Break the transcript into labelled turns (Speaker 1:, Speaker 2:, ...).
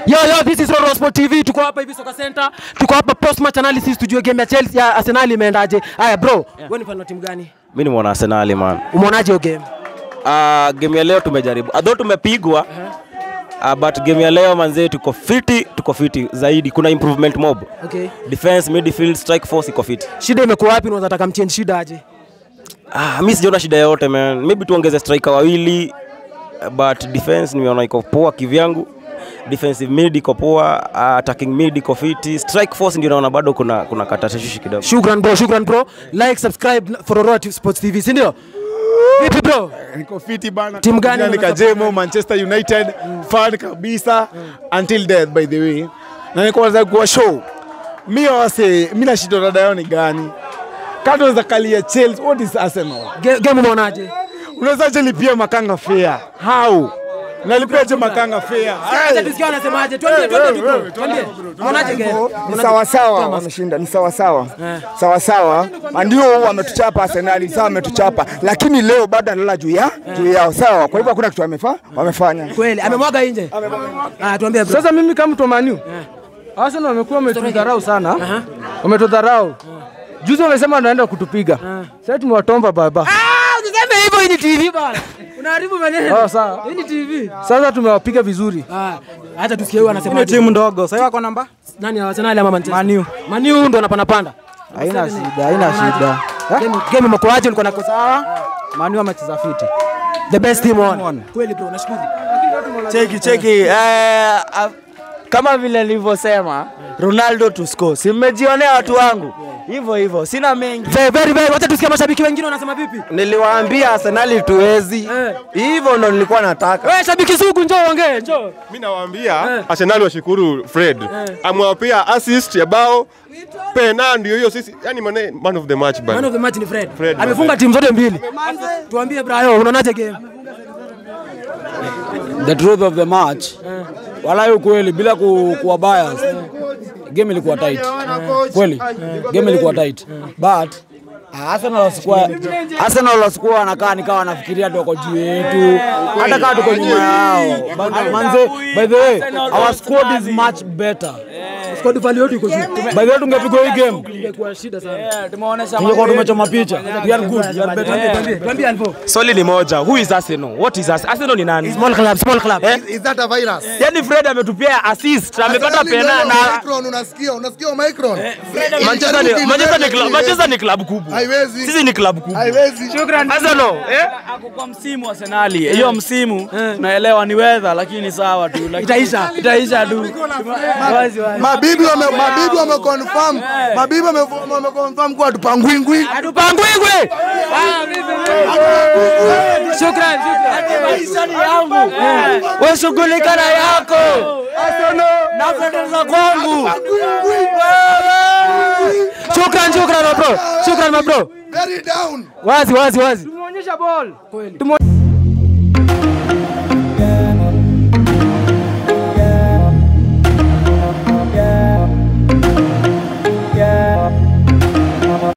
Speaker 1: Yo yo, this is Roro Sport TV. Tuko hapa hivi Soka Center. Tuko hapa post match analysis tujue game ya Chelsea ya Arsenal imeendaje. Haya bro, wewe ni fan wa timu gani?
Speaker 2: mi ni mwana Arsenali man.
Speaker 1: Umeonaje hiyo game?
Speaker 2: Uh, game ya leo tumejaribu, although tumepigwa uh, but game ya leo manzee, tuko fiti, tuko fiti zaidi. Kuna improvement mob,
Speaker 1: Okay.
Speaker 2: defense, midfield, strike force iko fiti.
Speaker 1: Shida imekuwa wapi? Unaweza taka mchange shida aje?
Speaker 2: Ah, mi sijaona shida yote man, maybe tuongeze striker wawili uh, but defense nimeona iko poa kivyangu. Defensive mid iko poa, uh, attacking mid iko fiti, strike force ndio naona bado kuna kuna katashishi kidogo.
Speaker 1: Shukran bro, shukran bro. Like, subscribe for Roro Sports TV, si ndio? Vipi bro?
Speaker 3: niko fiti bana.
Speaker 1: Timu gani
Speaker 3: Kijana
Speaker 1: unataka
Speaker 3: Nikajemo Manchester United fan kabisa until death by the way. Na niko nataka kuwa show. Mimi wase mimi na shida dada yao ni gani? Kama unaweza kalia Chelsea, what is Arsenal?
Speaker 1: Ge- Game umeonaje?
Speaker 3: Unaweza je lipia makanga fair? How? Nalipia je makanga fair?
Speaker 1: Acha tusikie wanasemaje. Twende twende tu bro. Twende. Umeonaje game?
Speaker 4: ni sawasawa wameshinda ni sawasawa sawasawa ndio wametuchapa Arsenali sawa wametuchapa lakini leo bado analala juu ya juu yao sawa kwa hivyo hakuna kitu wamefa, wamefanya
Speaker 1: Kweli amemwaga nje. Ah, tuambie bro.
Speaker 5: Sasa mimi kama mtu wa Man U, Arsenal wamekuwa wametudharau sana, wametudharau. Juzi wamesema wanaenda kutupiga, sasa tumewatomba baba.
Speaker 1: Ah, usiseme hivyo hii ni TV bana. Unaharibu maneno.
Speaker 5: Oh, sawa.
Speaker 1: Hii ni TV.
Speaker 5: Sasa tumewapiga vizuri.
Speaker 1: Ah, acha tusikie huyu anasema.
Speaker 5: Ni timu ndogo, sasa wako namba
Speaker 1: Nani Arsenal ama Manchester?
Speaker 5: Man U.
Speaker 1: Man U ndo anapanda panda.
Speaker 5: Haina shida, haina shida.
Speaker 1: Game game imekuaje ulikuwa nako sawa?
Speaker 5: Man U amecheza fiti.
Speaker 1: The best team on.
Speaker 5: On.
Speaker 1: Kweli bro, nashukuru.
Speaker 6: cheki cheki eh, ah, kama vile nilivyosema Ronaldo to score. Si mmejionea watu wangu hivyo hivyo, sina mengi.
Speaker 1: Very very very. Wacha tusikie mashabiki wengine wanasema vipi?
Speaker 6: Niliwaambia Arsenali tuwezi
Speaker 1: Eh.
Speaker 6: hivyo, ndo nilikuwa nataka.
Speaker 1: Wewe shabiki sugu njoo ongee, njoo.
Speaker 7: mi nawaambia Arsenal washukuru Fred amewapea assist ya bao pena, ndio hiyo sisi, yani mane, man of the match
Speaker 1: Man
Speaker 7: bana.
Speaker 1: of the match ni Fred.
Speaker 7: Fred,
Speaker 1: Amefunga timu zote mbili. Tuambie Brayo, unaonaje game?
Speaker 5: The truth of the match. Wala ukweli bila ku, kuwa bias. Game ilikuwa tight. Kweli. Game ilikuwa tight. But Arsenal wasikuwa Arsenal wasikuwa wanakaa nikawa wanafikiria tu wako juu yetu, hata kama tuko nyuma yao. But manze, by the way, our squad is much better.
Speaker 1: Squad value yote iko juu.
Speaker 5: By the way, tungepigwa hii game
Speaker 1: Tumekuwa shida sana.
Speaker 5: tungekuwa tumechoma picha. We are good, we are better.
Speaker 1: Tuambie, tuambie Alvo.
Speaker 2: Swali ni moja, who is Arsenal? What is Arsenal? Arsenal ni nani?
Speaker 1: Small club, small club.
Speaker 8: Is that a virus?
Speaker 2: Yaani Fred ametupia assist, amepata
Speaker 8: Arsenal
Speaker 2: pena
Speaker 8: ndio
Speaker 2: na
Speaker 8: Omicron, unasikia unasikia Omicron?
Speaker 2: Manchester ni Manchester ni club, Manchester ni club kubwa.
Speaker 8: Haiwezi.
Speaker 2: Sisi ni club kubwa.
Speaker 8: Haiwezi.
Speaker 2: Arsenal, eh?
Speaker 6: Ako kwa msimu Arsenali, hiyo msimu tunaelewa ni weather, lakini sawa tu, lakini-
Speaker 1: Itaisha.
Speaker 6: itaisha tu. Wazi wazi.
Speaker 8: Mabibi wame mabibi wame confirm. Mabibi wame wame confirm kwa tupangwingwi.
Speaker 1: Atupangwingwe. Shukran, shukran.
Speaker 6: Maisha ni yangu, wewe shughulika na yako na pendeza kwangu.
Speaker 1: Shukran, shukran my bro. Shukran my bro.
Speaker 8: Very down.
Speaker 1: Wazi, wazi, wazi.
Speaker 5: Tumeonyesha ball.
Speaker 1: Kweli.